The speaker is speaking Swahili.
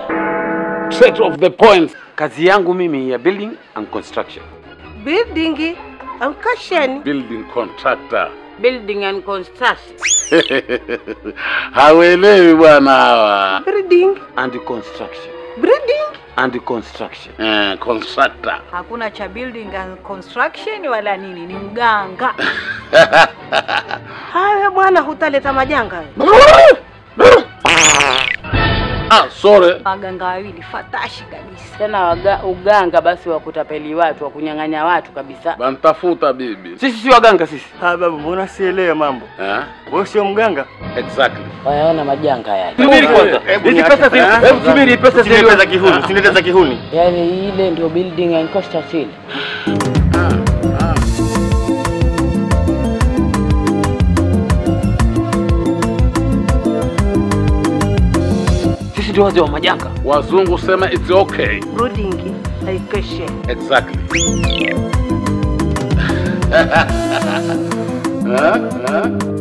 Straight off the point. Kazi yangu mimi ya building and construction. Building and construction. Building contractor. Building and construction. Hawelewi bwana hawa. Building And construction. Building And construction. Eh, contractor. Hakuna cha building and construction wala nini, ni mganga. haya bwana, hutaleta majanga. Ah, sorry. Waganga wawili fatashi kabisa. Tena waga, uganga basi wa kutapeli watu, wa kunyang'anya watu kabisa. Bantafuta bibi. Sisi si waganga sisi. Ha babu, mbona sielewe mambo? Eh? Wewe sio mganga? Exactly. Wayaona majanga yale. Subiri kwanza. Hebu Hizi niache pesa si kwanza. hebu subiri pesa Usinilete za si kihuni, usinilete za kihuni. Yaani ile ndio building and construction. sisi ndio wazee wa majanga. Wazungu sema it's okay. Building and construction. Exactly. eh? Eh?